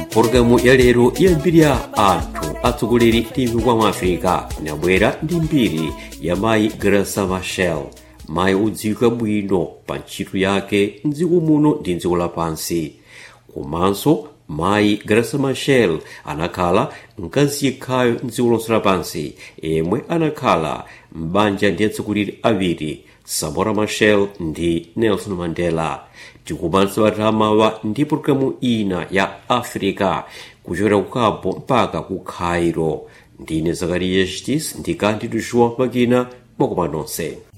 pologalamu ya lero iyambirira anthu atsogoleri ndi mpingo wa africa inabwera ndi mbiri ya mayi grasa machel mayi odziwika bwino pa ntchito yake mdziko muno ndi mdziko lapansi komanso mayi grasa machel anakhala mkazi yekhayo mdziko lonse lapansi yemwe anakhala m'banja ndi atsogoleri awiri samora machel ndi nelson mandela tikumanso atamawa ndi pologalamu ina ya africa kuchokera ku cabo mpaka ku cairo ndine zakariya chitis ndi kandidu joão makina mwakoma nonse